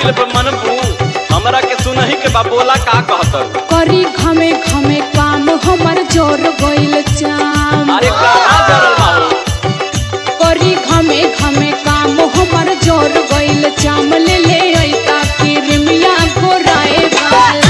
कइल बा मनबू हमरा के सुनही के बा बोला का कहत करी घमे घमे काम हमर जोर गइल चाम अरे कहाँ जरल बाबू करी घमे घमे काम हमर जोर गइल चाम ले ले ऐता किरमिया गोराए वाला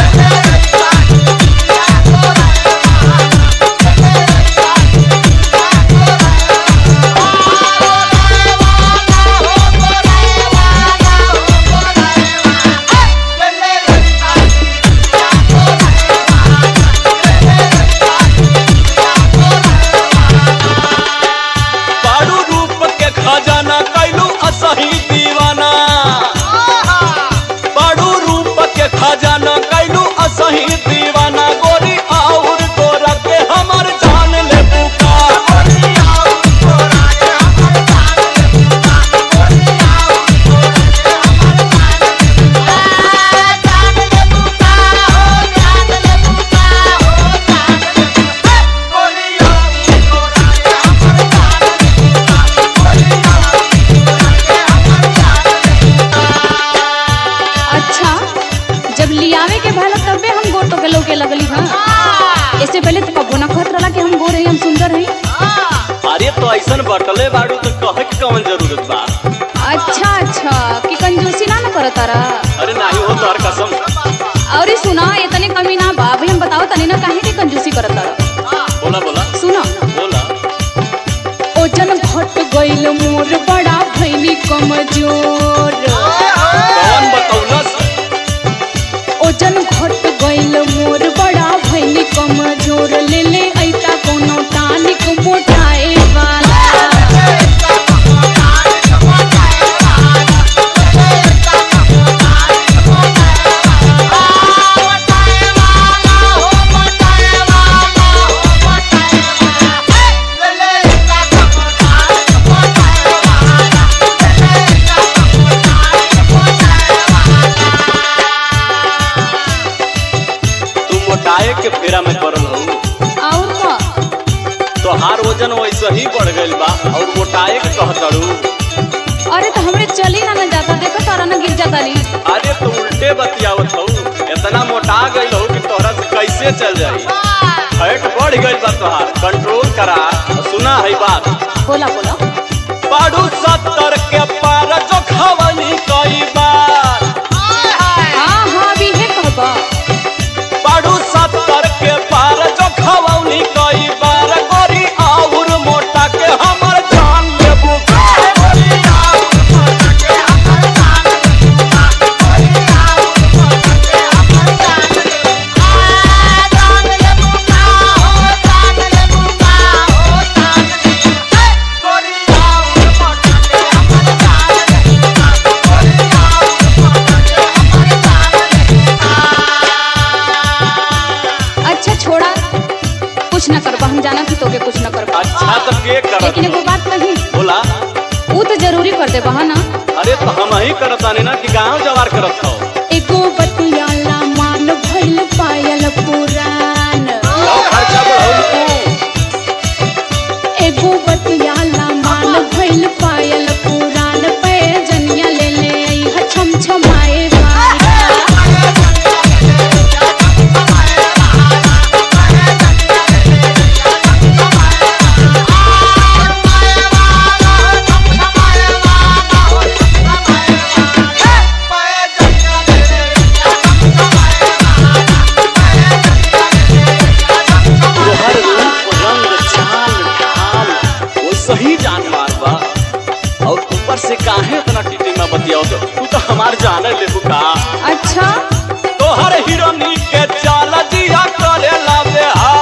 बारू रूप के खजाना कैलू असही दीवाना बारू रूप के खजाना कैलू असही दीवाना गोरी और गोरा के हमर जान ले बुका अच्छा जब लियावे के भला तबे हम गोर तो के लोग के लगली हां इससे पहले तो कबो ना कहत रहला कि हम गोर हई हम सुंदर हई अरे तो ऐसन बटले बारू तो कहे के कौन जरूरत बा अच्छा अच्छा कि कंजूसी ना न करत तारा अरे नाही हो तोहर कसम और सुना इतने कमी ना बा भाई हम बताओ तनी ना काहे के कंजूसी करत तारा बोला बोला सुना बोला ओजन घट गइल मोर बड़ा भइनी कमजोर कौन बतौलस ओजन घट गइल मोर बड़ा भइनी कमजोर ले ले ऐता कोनो टानिक मोटाए वाला तू मोटाए के फेरा में पड़ल हो और का तोहार वजन वैसे ही बढ़ गइल बा और मोटाए के कहतड़ू अरे तो हमरे चली ना न जाता देखो तारा ना गिर जाता ली अरे तो उल्टे बतियावत हो इतना मोटा गइल हो कि तोहरा से कैसे चल जाई फैट बढ़ गइल बा तोहार कंट्रोल करा और सुना है बात बोला बोला बाड़ू सत्तर के पार जो खवनी कई बार हाँ हाँ अभी है कहबा बाड़ू सत्तर के पार जो खवनी कई बार गोरी और मोटा के हमर जान लेबू अच्छा छोड़ा कुछ न करबा हम जाना कि तोके कुछ न करबा अच्छा तो के करत लेकिन एगो बात कही बोला वो तो जरूरी कर दे बहा ना अरे तो हम ही करतानी ना कि गांव जवार करत हो एगो बतियाला मान भइल पायल पुरान लो खर्चा बढ़ाऊ तू एगो बतियाला मान भइल पायल पुरान पे जनिया ले ले आई ह छम छमाए वाला तोहर रूप रंग चाल ढाल वो सही जानवर बा और ऊपर से काहे इतना टिटी में बतियाओ तो तू तो हमार जाने ले बुका अच्छा तोहर हिरोनी के चाल जिया करे ला बेहाल